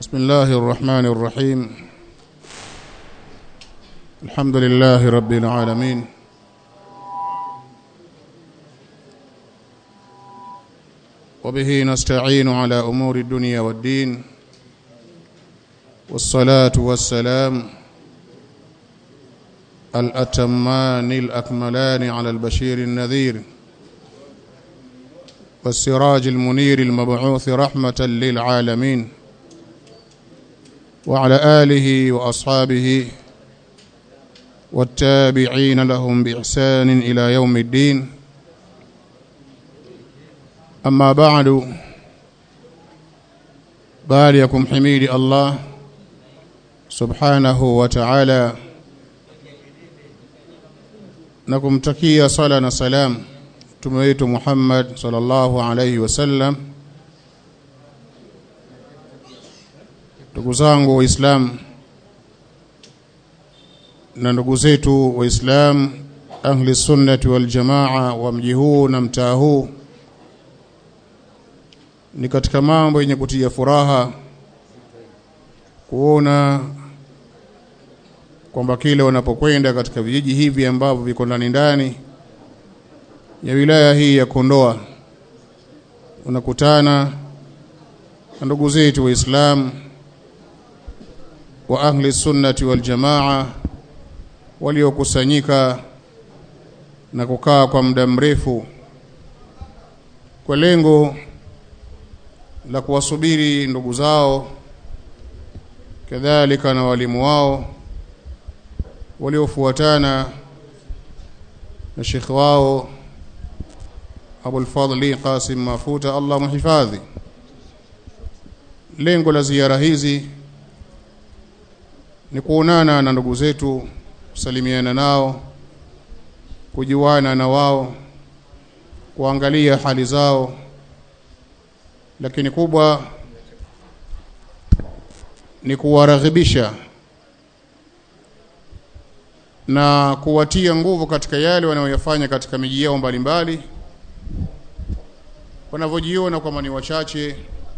بسم الله الرحمن الرحيم الحمد لله رب العالمين وبه نستعين على أمور الدنيا والدين والصلاة والسلام الأتمان الأكملان على البشير النذير والسراج المنير المبعوث رحمة للعالمين وعلى آله وأصحابه والتابعين لهم بإحسان إلى يوم الدين أما بعد باريكم حميد الله سبحانه وتعالى nakumtakia sala na salam mtume wetu Muhammad sallallahu alayhi wasallam ndugu zangu waislamu na ndugu zetu waislamu ahli sunnati wal jamaa wa mji huu na mtaa huu ni katika mambo yenye kutia furaha kuona kwamba kile wanapokwenda katika vijiji hivi ambavyo viko ndani ndani ya wilaya hii ya Kondoa unakutana na ndugu zetu waislamu wa ahli sunnati wal jamaa waliokusanyika na kukaa kwa muda mrefu kwa lengo la kuwasubiri ndugu zao kadhalika na walimu wao waliofuatana na shekh wao Abul Fadli Qasim Mafuta Allah muhifadhi lengo la ziara hizi ni kuonana na ndugu zetu kusalimiana nao kujuana na wao kuangalia hali zao lakini kubwa ni kuwaraghibisha na kuwatia nguvu katika yale wanayoyafanya katika miji yao mbalimbali wanavyojiona kwamba ni wachache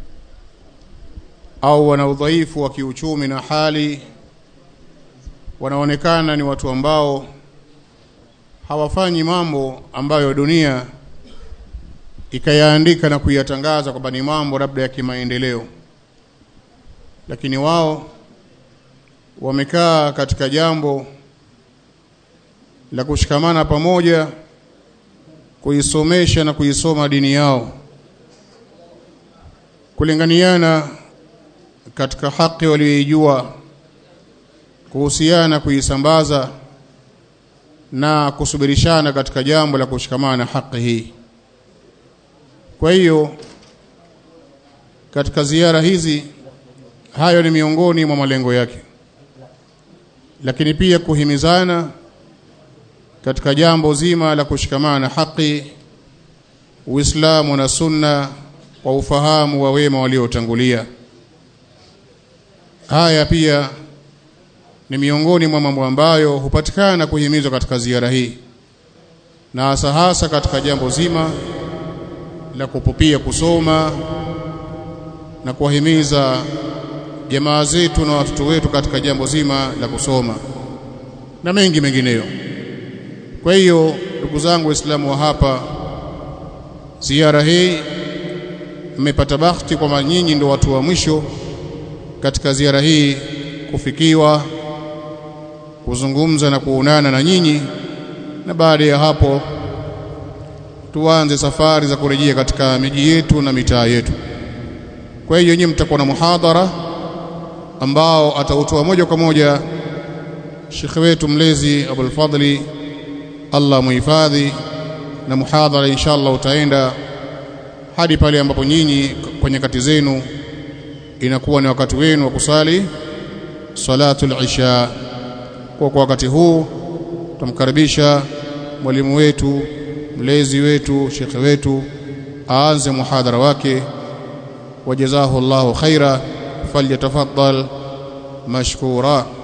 au wana udhaifu wa kiuchumi na hali wanaonekana ni watu ambao hawafanyi mambo ambayo dunia ikayaandika na kuyatangaza kwamba ni mambo labda ya kimaendeleo lakini wao wamekaa katika jambo la kushikamana pamoja kuisomesha na kuisoma dini yao kulinganiana katika haki walioijua kuhusiana kuisambaza na kusubirishana katika jambo la kushikamana na haki hii kwa hiyo katika ziara hizi hayo ni miongoni mwa malengo yake lakini pia kuhimizana katika jambo zima la kushikamana na haki Uislamu na Sunna kwa ufahamu wa wema waliotangulia. Haya pia ni miongoni mwa mambo ambayo hupatikana kuhimizwa katika ziara hii, na hasa hasa katika jambo zima la kupupia kusoma na kuwahimiza jamaa zetu na watoto wetu katika jambo zima la kusoma na mengi mengineyo. Kwa hiyo ndugu zangu Waislamu wa hapa, ziara hii mmepata bahati kwamba nyinyi ndio watu wa mwisho katika ziara hii kufikiwa, kuzungumza na kuonana na nyinyi, na baada ya hapo tuanze safari za kurejea katika miji yetu na mitaa yetu. Kwa hiyo nyinyi mtakuwa na muhadhara ambao atautoa moja kwa moja shekhe wetu mlezi Abul Fadli Allah muhifadhi na muhadhara inshallah utaenda hadi pale ambapo nyinyi kwa nyakati zenu inakuwa ni wakati wenu wa kusali salatul isha. Kwa kwa wakati huu tumkaribisha mwalimu wetu mlezi wetu shekhe wetu aanze muhadhara wake. Wajazahu Allahu khaira, falyatafaddal mashkura.